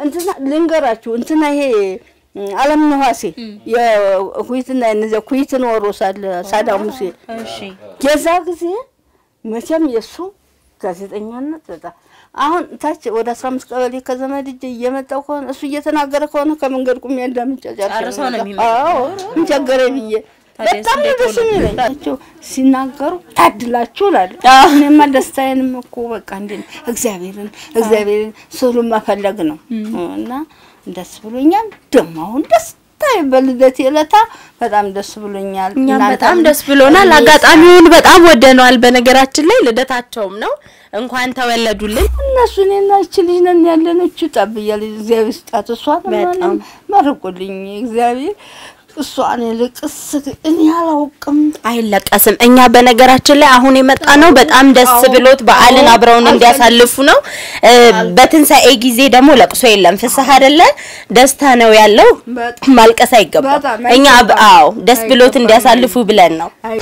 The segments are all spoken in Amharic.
እንትና ልንገራችሁ እንትና ይሄ አለም ነዋሴ የኩይትና እነዚያ ኩይትን ወሮ ሳለ ሳዳም ሁሴን እሺ የዛ ጊዜ መቼም የእሱ ጋዜጠኛነት በጣም አሁን ታች ወደ አስራ አምስት ቀበሌ ከዘመድ እጅ እየመጣው ከሆነ እሱ እየተናገረ ከሆነ ከመንገድ ቁሜ እንዳምጫ ጨርሰው ነው የሚመጣው። አዎ እንቸገረ ብዬ ታዲያስ በጣም ነው እንዴት ደስ ሆነ? የሚለኝ ናቸው ሲናገሩ ታድላችሁ እላለሁ። አዎ። እኔማ ደስታዬንም እኮ በቃ እንዴ እግዚአብሔርን እግዚአብሔርን ስሉን መፈለግ ነው እና ደስ ብሎኛል። ደግሞ አሁን ደስታ በልደት የለታ በጣም ደስ ብሎኛል። እኛም እናንተም በጣም ደስ ብሎናል። እኔ አጋጣሚውን በጣም ወደነዋል። በነገራችን ላይ ልደታቸውም ነው። እንኳን ተወለዱልን። እነሱ እኔና ይቺ ልጅ ነን ያለን እቹ ጠብ እያለ እግዚአብሔር ስጣት እሷን በጣም መርቁልኝ እግዚአብሔር እሷን ልቅስ እኔ አላውቅም አይለቀስም። እኛ በነገራችን ላይ አሁን የመጣ ነው በጣም ደስ አዎ። ብሎት በዓልን አዎ። አብረውን እንዲያሳልፉ ነው። እ፣ በትንሣኤ ጊዜ ደግሞ ለቅሶ የለም፣ ፍስሐ አይደለ ደስታ ነው ያለው። በጣም ማልቀስ አይገባም። በጣም እኛ አብ- አይገባም። አዎ ደስ ብሎት አይገባም። እንዲያሳልፉ ብለን ነው። አይ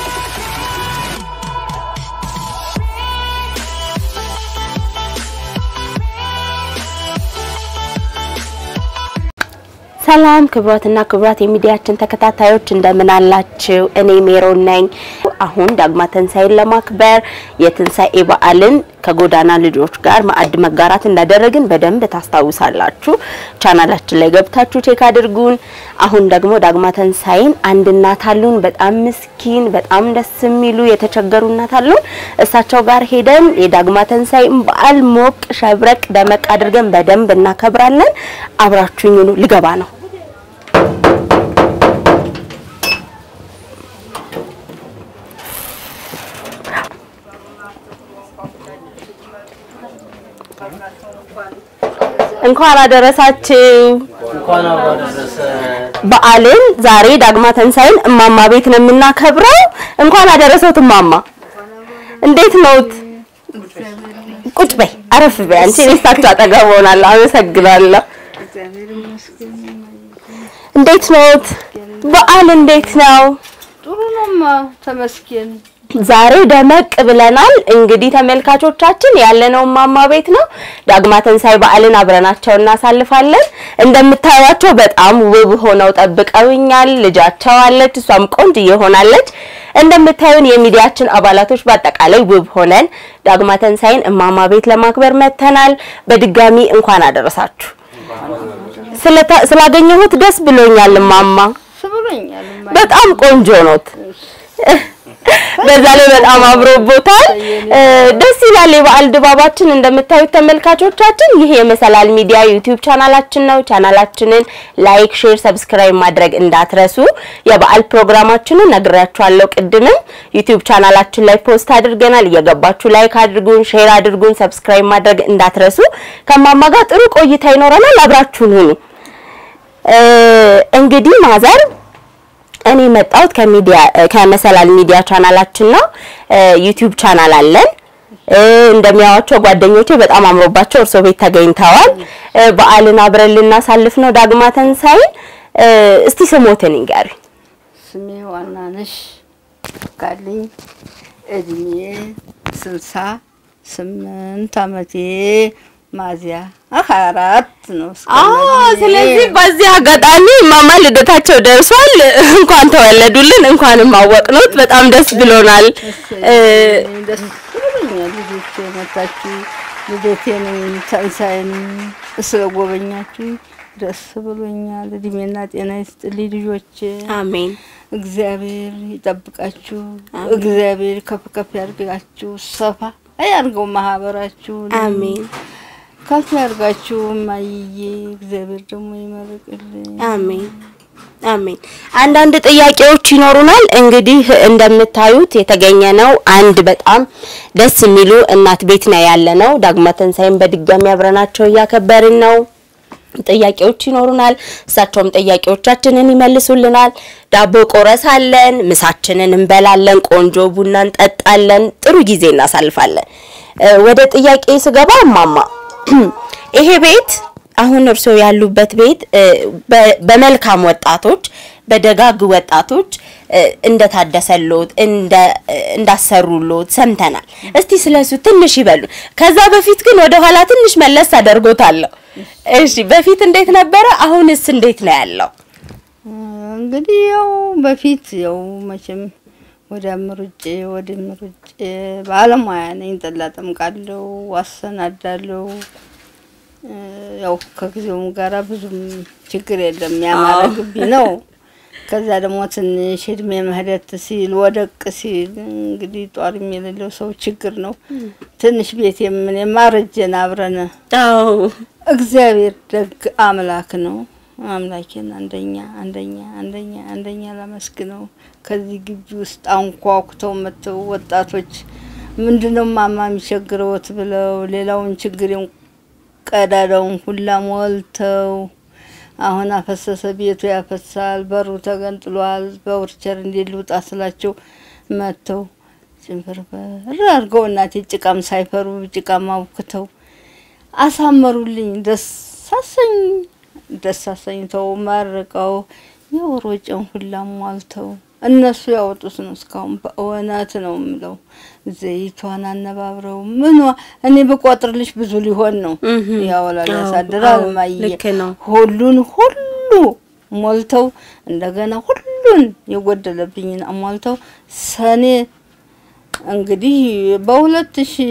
ሰላም ክብሯትና ክብሯት የሚዲያችን ተከታታዮች እንደምን አላችሁ? እኔ ሜሮን ነኝ። አሁን ዳግማ ትንሣኤን ለማክበር የትንሣኤ በዓልን ከጎዳና ልጆች ጋር ማዕድ መጋራት እንዳደረግን በደንብ ታስታውሳላችሁ። ቻናላችን ላይ ገብታችሁ ቼክ አድርጉን። አሁን ደግሞ ዳግማ ትንሣኤን አንድ እናት አሉን፣ በጣም ምስኪን፣ በጣም ደስ የሚሉ የተቸገሩ እናት አሉን። እሳቸው ጋር ሄደን የዳግማ ትንሣኤን በዓል ሞቅ ሸብረቅ ደመቅ አድርገን በደንብ እናከብራለን። አብራችሁኝ ኑ። ልገባ ነው። እንኳን አደረሳችሁ። እንኳን አብሮ አደረሰ። በዓልን ዛሬ ዳግማ ትንሣኤን እማማ ቤት ነው የምናከብረው። እንኳን አደረሰዎት እማማ። እንዴት ነዎት? ቁጭ በይ፣ አረፍ በይ። አንቺ እኔ እሳቸው አጠገብ ሆናለሁ። አመሰግናለሁ። እግዚአብሔር ይመስገን እንዴት ነዎት? በዓል እንዴት ነው? ጥሩ ነውማ ተመስገን ዛሬ ደመቅ ብለናል። እንግዲህ ተመልካቾቻችን ያለነው እማማ ቤት ነው። ዳግማ ትንሣኤ በዓልን አብረናቸው እናሳልፋለን። እንደምታዩቸው በጣም ውብ ሆነው ጠብቀውኛል። ልጃቸው አለች፣ እሷም ቆንጅዬ ሆናለች። እንደምታዩን የሚዲያችን አባላቶች በአጠቃላይ ውብ ሆነን ዳግማ ትንሣኤን እማማ ቤት ለማክበር መጥተናል። በድጋሚ እንኳን አደረሳችሁ። ስለታ- ስላገኘሁት ደስ ብሎኛል እማማ። ስብሎኛል በጣም ቆንጆ ኖት። በዛ ላይ በጣም አምሮቦታል። እ፣ ደስ ይላል የበዓል ድባባችን። እንደምታዩት ተመልካቾቻችን ይህ የመሰላል ሚዲያ ዩቲዩብ ቻናላችን ነው። ቻናላችንን ላይክ፣ ሼር፣ ሰብስክራይብ ማድረግ እንዳትረሱ። የበዓል ፕሮግራማችንን ነግሬያችኋለሁ ቅድምም ዩቲዩብ ቻናላችን ላይ ፖስት አድርገናል። እየገባችሁ ላይክ አድርጉን፣ ሼር አድርጉን፣ ሰብስክራይብ ማድረግ እንዳትረሱ። ከማማ ጋር ጥሩ ቆይታ ይኖረናል። አብራችሁን ሁኑ። እ፣ እንግዲህ ማዘር እኔ መጣሁት ከሚዲያ ከመሰላል ሚዲያ ቻናላችን ነው። ዩቲዩብ ቻናል አለን። እ፣ እንደሚያዋቸው ጓደኞቼ በጣም አምሮባቸው እርሶ ቤት ተገኝተዋል። እ፣ በዓልን አብረን ልናሳልፍ ነው ዳግማ ትንሣኤን። እ፣ እስቲ ስሞትን ይንገሩኝ። ስሜ ዋናነሽ ካለኝ እድሜ ስልሳ ስምንት አመቴ ማዚያ ሀያ አራት ነው። እስከ ስለዚህ በዚህ አጋጣሚ ማማ ልደታቸው ደርሷል። እንኳን ተወለዱልን፣ እንኳንም አወቅኖት። በጣም ደስ ብሎናል። እ፣ ደስ ብሎኛል። ልጆቼ መጣችሁ ልደቴን ትንሣኤን ስለጎበኛችሁ ደስ ብሎኛል። እድሜና ጤና ይስጥልኝ ልጆቼ። አሜን እግዚአብሔር ይጠብቃችሁ። እግዚአብሔር ከፍ ከፍ ያድርጋችሁ። ሰፋ ያድርገው ማህበራችሁ። አሜን ከፍ ያድርጋችሁ። ማይዬ እግዚአብሔር ደግሞ ይመርቅልኝ። አሜን አሜን። አንዳንድ ጥያቄዎች ይኖሩናል። እንግዲህ እንደምታዩት የተገኘ ነው አንድ በጣም ደስ የሚሉ እናት ቤት ነው ያለ ነው። ዳግማ ትንሣኤን በድጋሚ አብረናቸው እያከበርን ነው። ጥያቄዎች ይኖሩናል። እሳቸውም ጥያቄዎቻችንን ይመልሱልናል። ዳቦ ቆረሳለን፣ ምሳችንን እንበላለን፣ ቆንጆ ቡና እንጠጣለን፣ ጥሩ ጊዜ እናሳልፋለን። እ፣ ወደ ጥያቄ ስገባ እማማ ይሄ ቤት አሁን እርስዎ ያሉበት ቤት እ፣ በ- በመልካም ወጣቶች በደጋግ ወጣቶች እ፣ እንደታደሰሎት እንደ እ፣ እንዳሰሩሎት ሰምተናል። እስቲ ስለሱ ትንሽ ይበሉ። ከዛ በፊት ግን ወደ ኋላ ትንሽ መለስ አደርጎታለሁ። እሺ በፊት እንዴት ነበረ? አሁንስ እንዴት ነው ያለው? እንግዲህ ያው በፊት ያው መቼም ወደ ምሩጭ ወደ ምሩጭ ባለሙያ ነኝ። ጠላ ጠምቃለሁ፣ አሰናዳለሁ። እ፣ ያው ከጊዜውም ጋራ ብዙም ችግር የለም። ያማረ አዎ። ግቢ ነው። ከዛ ደግሞ ትንሽ እድሜ ምህረት ሲል ወደቅ ሲል እንግዲህ ጧሪም የሌለው ሰው ችግር ነው። ትንሽ ቤት የምን የማረጀን አብረን አዎ እግዚአብሔር ደግ አምላክ ነው። አምላኬን አንደኛ አንደኛ አንደኛ አንደኛ ላመስግነው። ከዚህ ግቢ ውስጥ አንኳኩተው መጥተው ወጣቶች ምንድነው ማማ የሚቸግረውት ብለው ሌላውን ችግሬን ቀዳዳውን ሁላ ሞልተው አሁን አፈሰሰ ቤቱ ያፈሳል፣ በሩ ተገንጥሏል፣ በውርቸር እንዴት ልውጣ ስላቸው መጥተው ጭንፍርፍር አድርገው እናቴ ጭቃም ሳይፈሩ ጭቃም አውክተው አሳመሩልኝ። ደስ አሰኝ ደስ አሰኝተው መርቀው የወር ወጪን ሁላ ሟልተው እነሱ ያወጡት ነው። እስካሁን በእውነት ነው የምለው ዘይቷን አነባብረው ምኗ እኔ ብቆጥርልሽ ብዙ ሊሆን ነው። እህ። ያወላል አዎ፣ ያሳድራል። አዎ፣ ማየ ልክ ነው። ሁሉን ሁሉ ሞልተው እንደገና ሁሉን የጎደለብኝን አሟልተው ሰኔ እንግዲህ በሁለት ሺ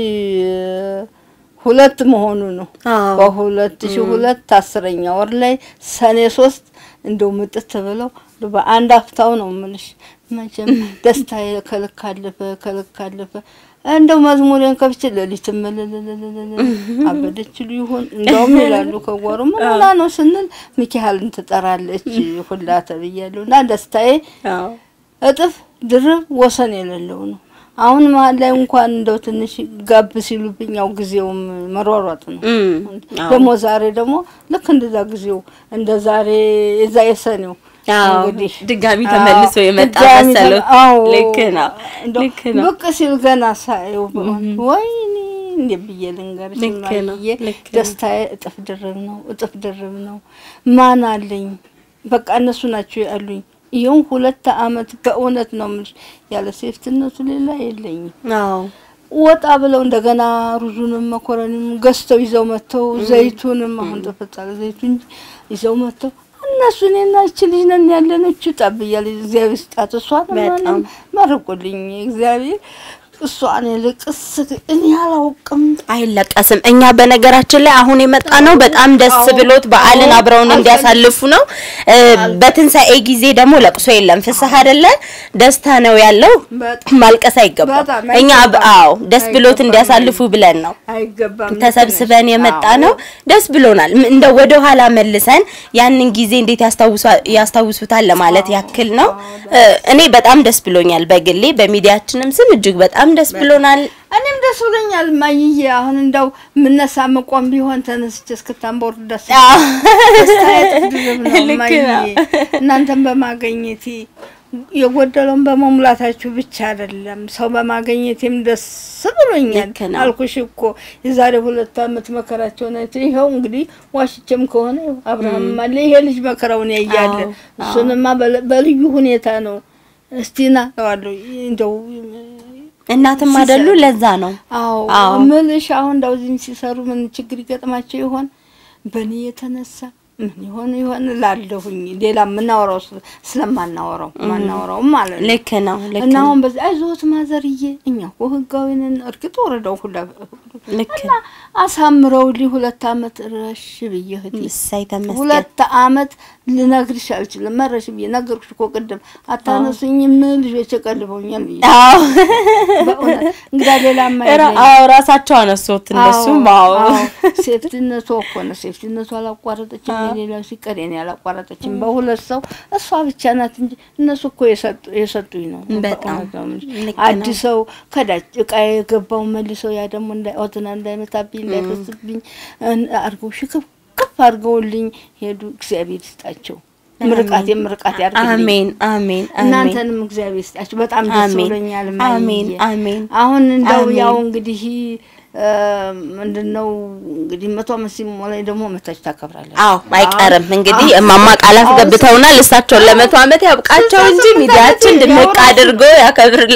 ሁለት መሆኑ ነው። አዎ። በሁለት ሺ ሁለት አስረኛ ወር ላይ ሰኔ ሶስት እንደው ምጥት ብለው በአንድ አፍታው ነው ምልሽ። መቼም ደስታ ከልክ አለፈ ከልክ አለፈ። እንደው መዝሙሬን ከፍቼ ሌሊት ምልልልልል አበደች ሉ ይሆን እንደውም ይላሉ ከጓሮ ምን ሆና ነው ስንል ሚካኤልን ትጠራለች ሁላ ተብያለሁ እና ደስታዬ አዎ እጥፍ ድርብ ወሰን የሌለው ነው። አሁን መሀል ላይ እንኳን እንደው ትንሽ ጋብ ሲሉብኝ ያው ጊዜውም መሯሯጥ ነው። እም፣ አዎ። ደግሞ ዛሬ ደግሞ ልክ እንደዛ ጊዜው እንደ ዛሬ የዛ የሰኔው አዎ፣ እንግዲህ ድጋሚ ተመልሶ አዎ፣ የመጣ ድጋሚ መሰሎት? ተመ- አዎ፣ ልክ ነው፣ እንደው ልክ ነው። ብቅ ሲል ገና ሳየው በእውነት ወይኔ እንዴ ብዬ ልንገርሽ ልክ ነው፣ እማዬ፣ ልክ ነው። ደስታዬ እጥፍ ድርብ ነው፣ እጥፍ ድርብ ነው። ማን አለኝ? በቃ እነሱ ናቸው ያሉኝ። ይኸው ሁለት አመት በእውነት ነው የምልሽ ያለ ሴፍትነቱ ሌላ የለኝም። አዎ ወጣ ብለው እንደገና ሩዙንም መኮረኒም ገዝተው ይዘው መጥተው ዘይቱንም አሁን ተፈጻለ ዘይቱ እንጂ ይዘው መጥተው እነሱ እኔና እቺ ልጅ ነን ያለነች ጠብ እያለ እግዚአብሔር ስጣት እሷን በጣም። መርቁልኝ እግዚአብሔር እሷን ልቅስ እኔ አላውቅም። አይለቀስም። እኛ በነገራችን ላይ አሁን የመጣ ነው በጣም ደስ አዎ። ብሎት በዓልን አዎ። አብረውን እንዲያሳልፉ ነው። እ፣ በትንሣኤ ጊዜ ደግሞ ለቅሶ የለም፣ ፍስሐ አይደለ ደስታ ነው ያለው። በጣም ማልቀስ አይገባም። በጣም እኛ አይገባም። አዎ ደስ ብሎት አይገባም። እንዲያሳልፉ ብለን ነው አይገባም። ተሰብስበን የመጣ አዎ። ነው። ደስ ብሎናል። ም- እንደ ወደ ኋላ መልሰን ያንን ጊዜ እንዴት ያስታውሷ- ያስታውሱታል ለማለት ያክል ነው። እ፣ እኔ በጣም ደስ ብሎኛል። በግሌ በሚዲያችንም ስም እጅግ በጣም ደስ ብሎናል። እኔም ደስ ብሎኛል ማይዬ። አሁን እንደው ምነሳ መቆም ቢሆን ተነስቼ እስክታንቦር ደስ አዎ። ደስታዬ እጥፍ ድርብ ነው ልክ ማይዬ። ነው። እናንተን በማገኘቴ የጎደለውን በመሙላታችሁ ብቻ አይደለም ሰው በማገኘቴም ደስ ብሎኛል። ልክ ነው። አልኩሽ እኮ የዛሬ ሁለት አመት መከራቸውን አይቶ ይኸው እንግዲህ ዋሽቼም ከሆነ ይኸው አብርሃም አለ ይሄ ልጅ መከራውን ያያለ አዎ፣ እሱንማ በለ- በልዩ ሁኔታ ነው እስቲና ዋለሁ እንደው እናትም አይደሉ ለዛ ነው አዎ አዎ። ምልሽ አሁን እንዳው እዚህም ሲሰሩ ምን ችግር ይገጥማቸው ይሆን? በእኔ የተነሳ ምን ይሆን ይሆን ላለሁኝ ሌላ የምናወራው ስለ- ስለማናወራው ማናወራው ማለት ነው። ልክ ነው ልክ እና ነው አሁን በዚህ አይዞት ማዘርዬ፣ እኛ እኮ ህጋዊ ነን። እርግጥ ወረዳው ሁላ ልክ እና አሳምረውልኝ ሁለት አመት ረሽ ብዬ እህቴ እሰይ ተመስገን ሁለት አመት ልነግርሽ አልችልም። መረሽ ብዬ ነገርኩሽ እኮ ቅድም አታነሱኝም ልጆች ቀልበውኛል ብዬ አዎ በእውነት እንግዳ ሌላ ራ- አዎ ራሳቸው አነሱት እነሱም አዎ ሴፍቲነቱ እኮ ነው። ሴፍቲነቱ አላቋረጠችም፣ የሌላው ሲቀር የኔ አላቋረጠችም። በሁለት ሰው እሷ ብቻ ናት እንጂ እነሱ እኮ የሰጡ የሰጡኝ ነው። በጣም በእውነት ነው የምልሽ። ልክ ነው። አዲሰው ከዳጭ እቃ የገባው መልሰው ያ ደግሞ እንዳይ ኦትና እንዳይመታብኝ እንዳይፈስብኝ እን- አድርገው ሽክፍ ከፍ አድርገውልኝ ሄዱ። እግዚአብሔር ይስጣቸው። ምርቃት የምርቃት ያርግልኝ። አሜን አሜን አሜን እናንተንም እግዚአብሔር ይስጣችሁ። በጣም ደስ አሜን ብሎኛል። አሜን ማየ አሜን አሁን እንደው አሜን። ያው እንግዲህ ምንድነው እንግዲህ መቶ አመት ሲሞላኝ ደግሞ መታችሁ ታከብራለች። አዎ አይቀርም እንግዲህ እማማ ቃላት ገብተውናል። እሳቸውን ለመቶ ዓመት ያብቃቸው እንጂ ሚዲያችን ድምቅ አድርጎ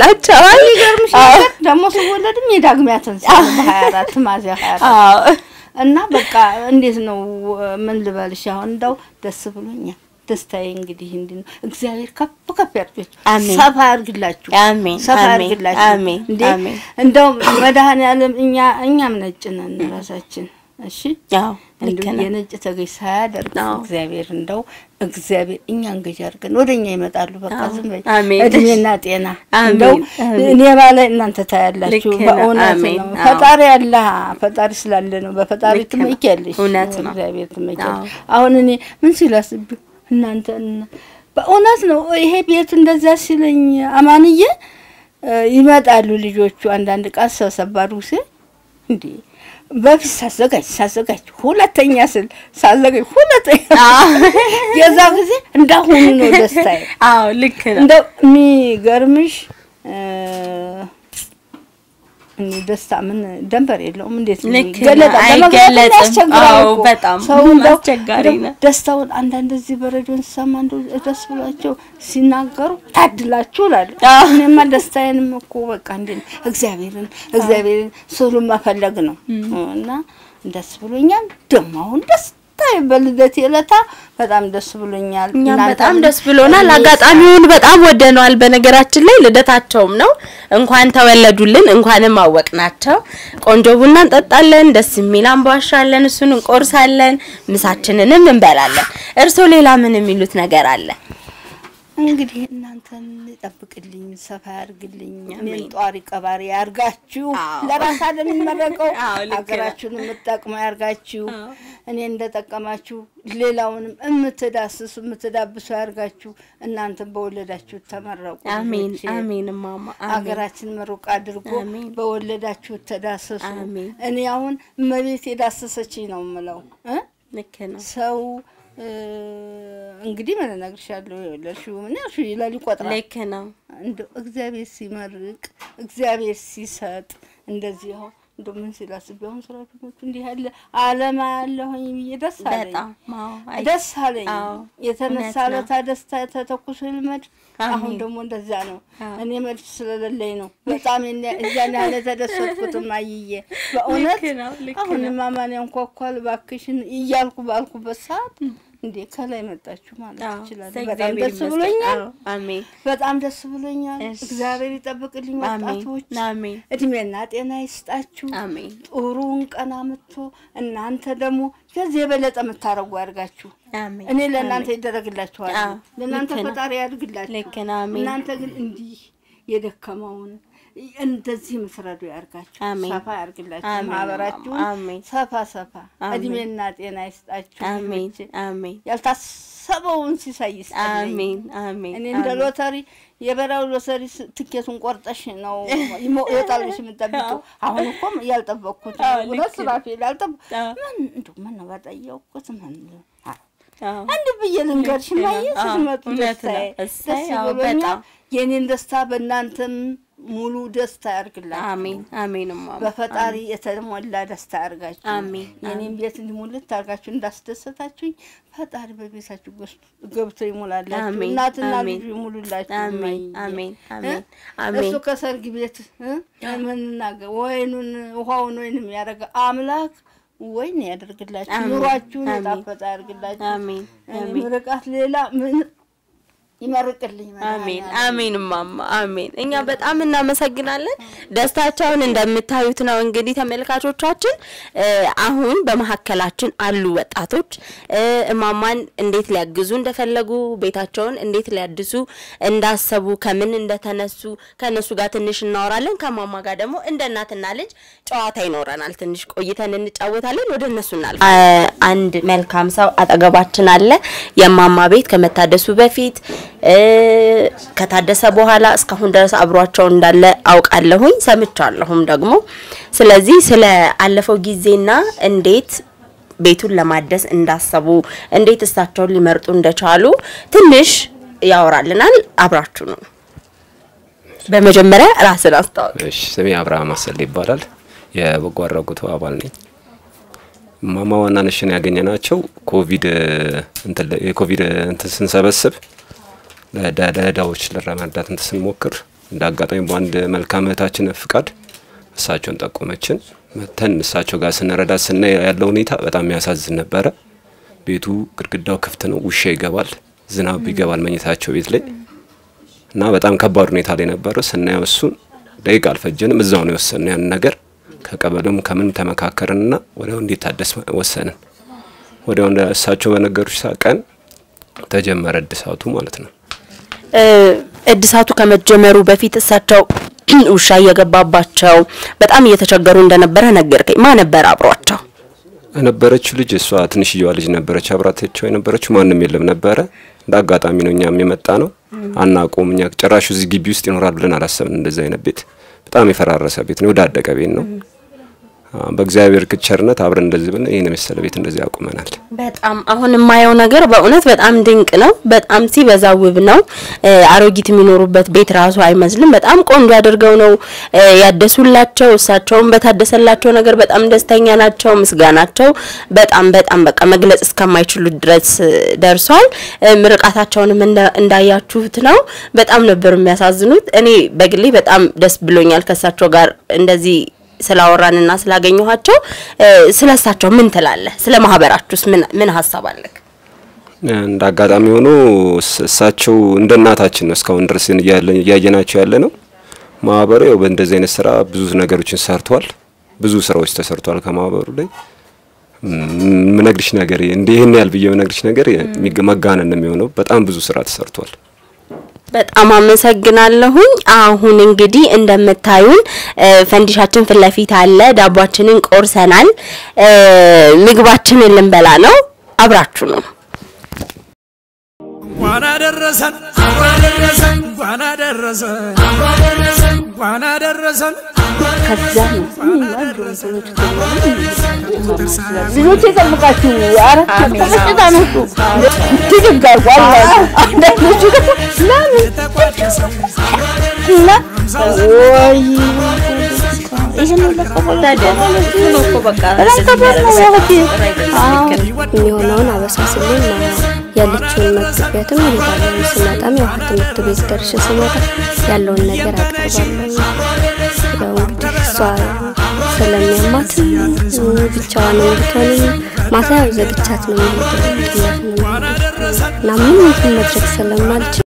ያከብርላቸዋል። ይገርምሽ አዎ ነገር ደግሞ ስወለድም የዳግሚያ ትንሣኤ ነው በሀያ አራት ሚያዝያ ሀያ አራት አዎ እና በቃ እንዴት ነው ምን ልበልሽ? አሁን እንደው ደስ ብሎኛል። ደስታዬ እንግዲህ እንዲህ ነው። እግዚአብሔር ከፍ ከፍ ያድርጋችሁ፣ አሜን። ሰፋ ያድርግላችሁ፣ አሜን፣ ሰፋ አሜን፣ ያድርግላችሁ። አሜን፣ እንዴ አሜን። እንደው መድኃኔዓለም እኛ እኛም ነጭ ነን ራሳችን። እሺ አዎ ልክ እንደው ነው። የነጭ ተገዥ ሳያደርግ አዎ። እግዚአብሔር እንደው እግዚአብሔር እኛን ገዥ አድርገን ወደ እኛ ይመጣሉ። በቃ አዎ። ዝም በይ አሜን። እድሜና ጤና አሜን፣ እንደው አሜን። እኔ ባለ እናንተ ታያላችሁ። ልክ ነው። በእውነት አሜን። ነው። አዎ። ፈጣሪ አለ ፈጣሪ ስላለ ነው። በፈጣሪ ልክ ነው። ትመኪያለሽ። እውነት ነው። እግዚአብሔር ትመኪያለሽ። አዎ። አሁን እኔ ምን ሲላስብ እናንተ እና- በእውነት ነው ይሄ ቤት እንደዛ ሲለኝ አማንዬ እ ይመጣሉ ልጆቹ አንዳንድ ቃል ሰብሰብ አድርጉ ሲል እንዴ በፊት ሳዘጋጅ ሳዘጋጅ ሁለተኛ ስል ሳዘጋጅ ሁለተኛ የዛ ጊዜ እንዳሁኑ ነው ደስታዬ። አዎ ልክ ነው። እንደው የሚገርምሽ እ እኔ ደስታ ምን ደንበር የለውም። እንዴት ነው ልክ ነው። ይገለጣል? ለመግለጽ አይገለጽም። ያስቸግራል አዎ፣ እኮ። በጣም ሰው እንደው አስቸጋሪ እንደው ነው። ደስታውን አንዳንድ እዚህ በሬዲዮን ስሰማ እንደው ደስ ብሏቸው ሲናገሩ ታድላችሁ እላለሁ። አዎ። እኔማ ደስታዬንም እኮ በቃ እንዴ ነው እግዚአብሔርን እግዚአብሔርን ስሉን መፈለግ ነው እና ደስ ብሎኛል። ደግሞ አሁን ደስታ በልደት የለታ በጣም ደስ ብሎኛል። እኛም እናንተም በጣም ደስ ብሎናል። እኔ አጋጣሚውን በጣም ወደነዋል። በነገራችን ላይ ልደታቸውም ነው። እንኳን ተወለዱልን፣ እንኳንም አወቅናቸው። ቆንጆ ቡና እንጠጣለን፣ ደስ የሚል አምባሻለን፣ እሱን እንቆርሳለን፣ ምሳችንንም እንበላለን። እርሶ ሌላ ምን የሚሉት ነገር አለ? እንግዲህ እናንተን ይጠብቅልኝ፣ ሰፋ ያርግልኝ፣ እኔን ጧሪ ቀባሪ ያርጋችሁ። አዎ። ለራስ አይደል የሚመረቀው አዎ፣ ልክ ነው። ሀገራችሁን የምትጠቅመው ያርጋችሁ። እኔ እንደጠቀማችሁ ሌላውንም የምትዳስሱ የምትዳብሱ ያርጋችሁ። እናንተን በወለዳችሁ ተመረቁ። አሜን ልጆቼ። አሜን ማማ አሜን ሀገራችን ምሩቅ አድርጎ አሜን። በወለዳችሁ ተዳሰሱ። አሜን። እኔ አሁን እመቤት የዳሰሰችኝ ነው የምለው እ ልክ ነው። ሰው እ እንግዲህ ምን እነግርሻለሁ፣ የወለድሽው ምን ያልሽው ይላል ይቆጥራል። ልክ ነው። እንደው እግዚአብሔር ሲመርቅ እግዚአብሔር ሲሰጥ እንደዚህ አሁን እንደው ምን ሲላስብ አሁን ሰራተኞቹ እንዲህ ያለ አለማ ያለሁኝ ብዬ ደስ አለኝ፣ በጣም አዎ፣ አይ- ደስ አለኝ። አዎ፣ የተነሳ እውነት ነው። ለታ ደስታ ተተኩሶ ይልመድ። አሁን አሜን። ደግሞ እንደዛ ነው። አዎ። እኔ መልስ ስለሌለኝ ነው በጣም የነ- እዚያን ያህል የተደሰትኩትም አይዬ በእውነት ልክ ነው፣ ልክ አሁን ነው። ማማን ያንኳኳል እባክሽን እያልኩ ባልኩበት ሰዓት እንዴ ከላይ መጣችሁ ማለት አዎ፣ ይችላል። እግዚአብሔር በጣም ደስ ይመስገን። ብሎኛል። አዎ፣ አሜን በጣም ደስ ብሎኛል። እሺ። እግዚአብሔር ይጠብቅልኝ። አሜን ወጣቶች አሜን እድሜና ጤና ይስጣችሁ። አሜን ጥሩውን ቀን አምጥቶ እናንተ ደግሞ ከዚህ የበለጠ የምታረጉ ያድርጋችሁ። አሜን እኔ ለእናንተ ይደረግላችኋል። አዎ፣ ለእናንተ ልክ ነው። ፈጣሪ ያድርግላችሁ። ልክ ነው። አሜን እናንተ ግን እንዲህ የደከመውን እንደዚህ የምትረዱ ያርጋችሁ፣ አሜን። ሰፋ ያርግላችሁ። አሜን። ማህበራችሁን አሜን። ሰፋ ሰፋ አሜን። እድሜና ጤና ይስጣችሁ። አሜን ልጆቼ። አሜን ያልታሰበውን ሲሳይ ይስጥልኝ። አሜን አሜን እኔ እንደ አሜን። ሎተሪ የበራው ሎተሪ ስ- ትኬቱን ቆርጠሽ ነው ይሞ- ይወጣል ብለሽ የምጠብቂው። አሁን እኮ ያልጠበቅኩት አዎ፣ ልክ ሁለት ነው። ስራፊ ያልጠበ አዎ። ምን እንደው ምን ነው በጠየቅኩት ምን አ- አዎ አንድ ብዬ ልንገርሽ ልክ ነው። ማየ አዎ፣ ስትመጡ እውነት ነው። ደስታዬ እሰይ፣ ደስ አዎ፣ ብሎኛል። በጣም። የኔን ደስታ በእናንተም ሙሉ ደስታ ያርግላችሁ። አሜን አሜን ማማ በፈጣሪ የተሞላ ደስታ ያርጋችሁ። አሜን፣ የኔን ቤት እንዲሞልት አርጋችሁ እንዳስደሰታችሁኝ ፈጣሪ በቤታችሁ ገስ- ገብቶ ይሞላላችሁ። አሜን፣ እናትና አሜን። ልጁ ይሙሉላችሁ። አሜን እማዬ። አሜን እ? አሜን አሜን እሱ ከሰርግ ቤት እ? ምንናገር ወይኑን ውሃውን ወይንም ያደረገ አምላክ ወይን ያደርግላችሁ። አሜን፣ ኑሯችሁን አሜን። የጣፈጠ ያደርግላችሁ። አሜን እኔ አሜን ምርቃት ሌላ ምን ይመርቅልኝ አሜን መድኃኒዓለም። አሜን ማማ አሜን። እኛ በጣም እናመሰግናለን። ደስታቸውን እንደምታዩት ነው እንግዲህ ተመልካቾቻችን። እ፣ አሁን በመሀከላችን አሉ ወጣቶች እ፣ እማማን እንዴት ሊያግዙ እንደፈለጉ ቤታቸውን እንዴት ሊያድሱ እንዳሰቡ ከምን እንደተነሱ ከእነሱ ጋር ትንሽ እናወራለን። ከማማ ጋር ደግሞ እንደ እናትና ልጅ ጨዋታ ይኖረናል። ትንሽ ቆይተን እንጫወታለን። ወደ እነሱ እናልፍ። አንድ መልካም ሰው አጠገባችን አለ። የማማ ቤት ከመታደሱ በፊት እ፣ ከታደሰ በኋላ እስካሁን ድረስ አብሯቸው እንዳለ አውቃለሁኝ ሰምቻለሁም ደግሞ። ስለዚህ ስለ አለፈው ጊዜና እንዴት ቤቱን ለማደስ እንዳሰቡ እንዴት እሳቸውን ሊመርጡ እንደቻሉ ትንሽ ያወራልናል። አብራችሁ ነው። በመጀመሪያ ራስን አስታውቅ። እሺ ስሜ አብርሃም አሰል ይባላል። የበጎ አድራጎቱ አባል ነኝ። ማማ ዋናነሽን ያገኘናቸው ኮቪድ እንትን ለ- የኮቪድ እንትን ስንሰበስብ ለዳ- ለዳዎች ለረመዳት እንትን ስንሞክር እንደ አጋጣሚ በአንድ መልካም እህታችን ፍቃድ እሳቸውን ጠቆመችን። መተን እሳቸው ጋር ስንረዳ ስናይ ያለው ሁኔታ በጣም የሚያሳዝን ነበረ። ቤቱ ግድግዳው ክፍት ነው፣ ውሻ ይገባል፣ ዝናብ ይገባል መኝታቸው ቤት ላይ እና በጣም ከባድ ሁኔታ ላይ ነበረ። ስናየው እሱን ደቂቃ አልፈጀንም፣ እዛው ነው የወሰንነው ያን ነገር ከቀበሌውም ከምን ተመካከርንና ወዲያው እንዲታደስ ወሰንን። ወዲያው እንደ እሳቸው በነገሩች ሰዓት ቀን ተጀመረ እድሳቱ ማለት ነው። እ፣ እድሳቱ ከመጀመሩ በፊት እሳቸው ውሻ እየገባባቸው በጣም እየተቸገሩ እንደነበረ ነገርከኝ። ማ ነበር አብሯቸው? የነበረችው ልጅ እሷ ትንሽዬዋ ልጅ ነበረች፣ አብራታቸው የነበረችው ማንም የለም ነበረ። እንደ አጋጣሚ ነው እኛም የመጣ ነው አናውቀውም። እኛ ጭራሹ እዚህ ግቢ ውስጥ ይኖራል ብለን አላሰብን። እንደዚህ አይነት ቤት በጣም የፈራረሰ ቤት ነው፣ የወዳደቀ ቤት ነው። አ፣ በእግዚአብሔር ቸርነት አብረን እንደዚህ ብለን ይህን የመሰለ ቤት እንደዚህ ያቁመናል። በጣም አሁን የማየው ነገር በእውነት በጣም ድንቅ ነው። በጣም ሲበዛ ውብ ነው። እ፣ አሮጊት የሚኖሩበት ቤት ራሱ አይመስልም። በጣም ቆንጆ አድርገው ነው እ፣ ያደሱላቸው። እሳቸውም በታደሰላቸው ነገር በጣም ደስተኛ ናቸው። ምስጋናቸው በጣም በጣም በቃ መግለጽ እስከማይችሉት ድረስ እ፣ ደርሷል። እ፣ ምርቃታቸውንም እንዳ- እንዳያችሁት ነው። በጣም ነበር የሚያሳዝኑት። እኔ በግሌ በጣም ደስ ብሎኛል ከእሳቸው ጋር እንደዚህ ስላወራንና ስላገኘኋቸው እ፣ ስለ እሳቸው ምን ትላለህ? ስለ ማህበራችሁስ ምን ምን ሀሳብ አለክ? እንደ አጋጣሚ ሆኖ እስ- እሳቸው እንደ እናታችን ነው እስካሁን ድረስ እያለን- እያየናቸው ያለ ነው። ማህበሩ ያው በእንደዚህ አይነት ስራ ብዙ ነገሮችን ሰርቷል። ብዙ ስራዎች ተሰርቷል ከማህበሩ ላይ ም- ምነግርሽ ነገር እንደ ይህን ያህል ብዬ ምነግርሽ ነገር የሚገ- መጋነን ነው የሚሆነው። በጣም ብዙ ስራ ተሰርቷል። በጣም አመሰግናለሁኝ። አሁን እንግዲህ እንደምታዩን እ፣ ፈንዲሻችን ፊት ለፊት አለ። ዳቧችንን ቆርሰናል። እ፣ ምግባችንን ልንበላ ነው። አብራችሁ ነው። እንኳን አደረሰን እንኳን አደረሰን እንኳን አደረሰን እንኳን አደረሰን ከዛ ነው ልጆች የጠብቃችሁ አራት ተመጭታ ነሱ ትድጋጓል አንዳንዶቹ ደግሞ ለምን እና ወይ ይህን በጣም ከባድ ነው ያህቴ አዎ የሚሆነውን አበሳስልን ያለችውን መግቢያትም እሄዳለሁ። ስመጣም ያው ትምህርት ቤት ደርሼ ስመጣ ያለውን ነገር አቅርባለሁ። ያው እንግዲህ እሷ ስለሚያማት ብቻዋን እንድትሆንም ማታ ያው ዘግቻት ነው የሚሄደው እና ምንም እንትን መድረግ ስለማልችል